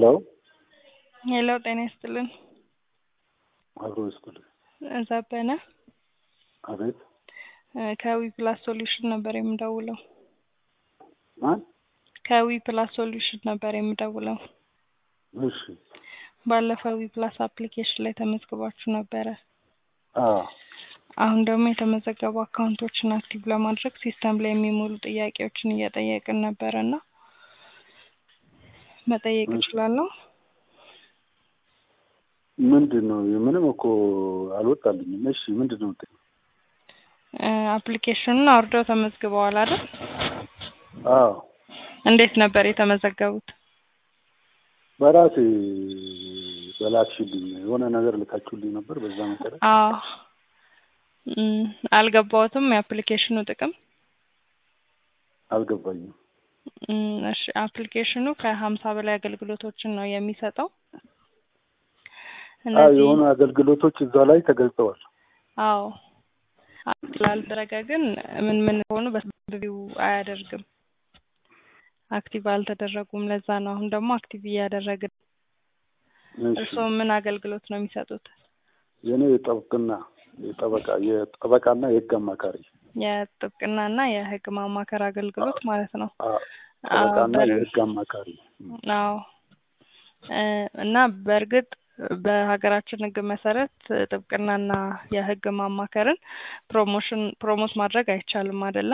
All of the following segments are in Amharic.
ሄሎ ሄሎ ጤና ይስጥልን። አብሮ ይስጥልኝ። ዘበነ አቤት እ ከዊ ፕላስ ሶሉሽን ነበር የምደውለው። ማን? ከዊ ፕላስ ሶሉሽን ነበር የምደውለው። እሺ ባለፈው ዊ ፕላስ አፕሊኬሽን ላይ ተመዝግባችሁ ነበረ። አዎ አሁን ደግሞ የተመዘገቡ አካውንቶችን አክቲቭ ለማድረግ ሲስተም ላይ የሚሞሉ ጥያቄዎችን እየጠየቅን ነበረ እና መጠየቅ እሺ። እችላለሁ? ምንድን ነው? ምንም እኮ አልወጣልኝም። እሺ ምንድን ነው? እ አፕሊኬሽኑን አውርደው ተመዝግበዋል አይደል? አዎ እንዴት ነበር የተመዘገቡት? በራሴ በላክሽልኝ የሆነ ነገር ልካችሁልኝ ነበር። በዛ መሰረት አዎ እም፣ አልገባዎትም የአፕሊኬሽኑ ጥቅም? አልገባኝም። እም፣ እሺ አፕሊኬሽኑ ከሀምሳ በላይ አገልግሎቶችን ነው የሚሰጠው። አዎ እነዚህ የሆኑ አገልግሎቶች እዛ ላይ ተገልጸዋል። አዎ ስላልደረገ ግን ምን ምን ሆኑ በሰፊው አያደርግም። አክቲቭ አልተደረጉም። ለዛ ነው አሁን ደግሞ አክቲቭ እያደረግን። እሺ እርስዎ ምን አገልግሎት ነው የሚሰጡት? የኔ የጠብቅና የጠበቃ የጠበቃና የህግ አማካሪ የጥብቅናና የህግ ማማከር አገልግሎት ማለት ነው። አ- አዎ ጠበቃና በር- የህግ አማካሪ አዎ እ እና በእርግጥ በሀገራችን ህግ መሰረት ጥብቅናና የህግ ማማከርን ፕሮሞሽን ፕሮሞት ማድረግ አይቻልም አይደለ?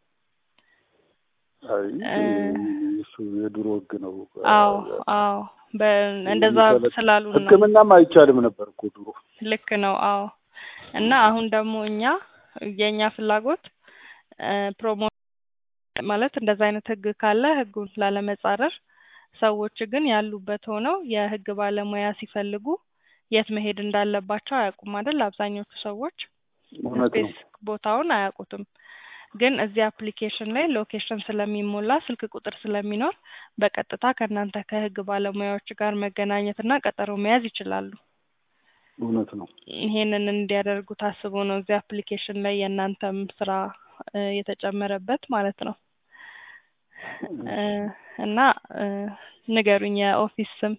አይ እ እሱ የድሮ ህግ ነው። አዎ አዎ በ እንደዛ የሚሰለጥ- ስላሉን ነው። ህክምናም አይቻልም ነበር እኮ ድሮ። ልክ ነው። አዎ እና አሁን ደግሞ እኛ የእኛ ፍላጎት እ ፕሮሞ ማለት እንደዛ አይነት ህግ ካለ ህጉን ላለመጻረር ሰዎች ግን ያሉበት ሆነው የህግ ባለሙያ ሲፈልጉ የት መሄድ እንዳለባቸው አያውቁም አይደል? አብዛኞቹ ሰዎች እውነት ነው። ስፔስ ቦታውን አያውቁትም። ግን እዚህ አፕሊኬሽን ላይ ሎኬሽን ስለሚሞላ ስልክ ቁጥር ስለሚኖር በቀጥታ ከእናንተ ከህግ ባለሙያዎች ጋር መገናኘትና ቀጠሮ መያዝ ይችላሉ። እውነት ነው። ይሄንን እንዲያደርጉ ታስቦ ነው እዚህ አፕሊኬሽን ላይ የእናንተም ስራ እ የተጨመረበት ማለት ነው። እ እና እ ንገሩኝ የኦፊስ ስም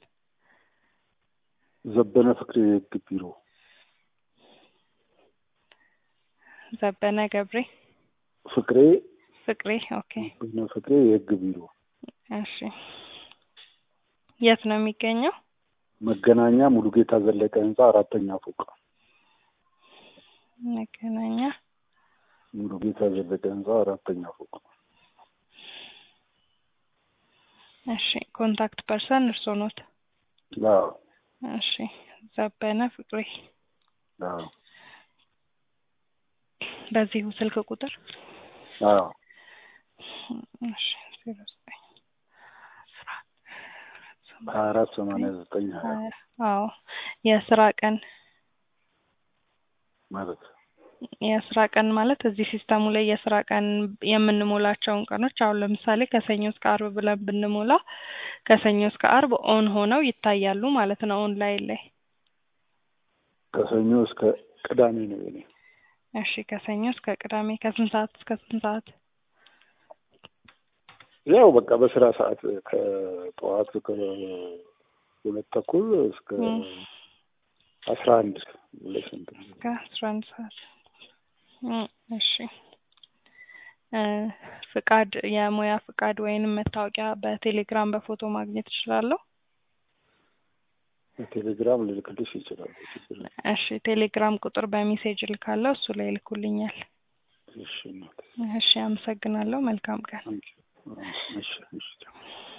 ዘበነ ፍቅሬ የህግ ቢሮ ዘበነ ገብሬ ፍቅሬ ፍቅሬ። ኦኬ ዘበነ ፍቅሬ የህግ ቢሮ እሺ። የት ነው የሚገኘው? መገናኛ ሙሉጌታ ዘለቀ ህንፃ አራተኛ ፎቅ መገናኛ ሙሉጌታ ዘለቀ ህንፃ አራተኛ ፎቅ እሺ። ኮንታክት ፐርሰን እርስዎ ኖት? አዎ እሺ። ዘበነ ፍቅሬ አዎ በዚሁ ስልክ ቁጥር አዎ እሺ። ዜሮ ዘጠኝ ሀያ አራት ሰማንያ ዘጠኝ ሀያ ሀያ አዎ የስራ ቀን ማለት የስራ ቀን ማለት እዚህ ሲስተሙ ላይ የስራ ቀን የምንሞላቸውን ቀኖች አሁን ለምሳሌ ከሰኞ እስከ አርብ ብለን ብንሞላ ከሰኞ እስከ አርብ ኦን ሆነው ይታያሉ ማለት ነው ኦንላይን ላይ። ከሰኞ እስከ ቅዳሜ ነው የኔ። እሺ ከሰኞ እስከ ቅዳሜ ከስንት ሰዓት እስከ ስንት ሰዓት? ያው በቃ በስራ ሰዓት ከጠዋት ከሁለት ተኩል እስከ እም። አስራ አንድ ለስንት እስከ አስራ አንድ ሰዓት እም፣ እሺ እ ፍቃድ የሙያ ፍቃድ ወይንም መታወቂያ በቴሌግራም በፎቶ ማግኘት እችላለሁ? በቴሌግራም ልልክልሽ ይችላል። ችግር የለም። እሺ ቴሌግራም ቁጥር በሜሴጅ ልካለሁ እሱ ላይ ይልኩልኛል። እሺ እናቴ። እሺ አመሰግናለሁ። መልካም ቀን። ታንኪዩ። እሺ እሺ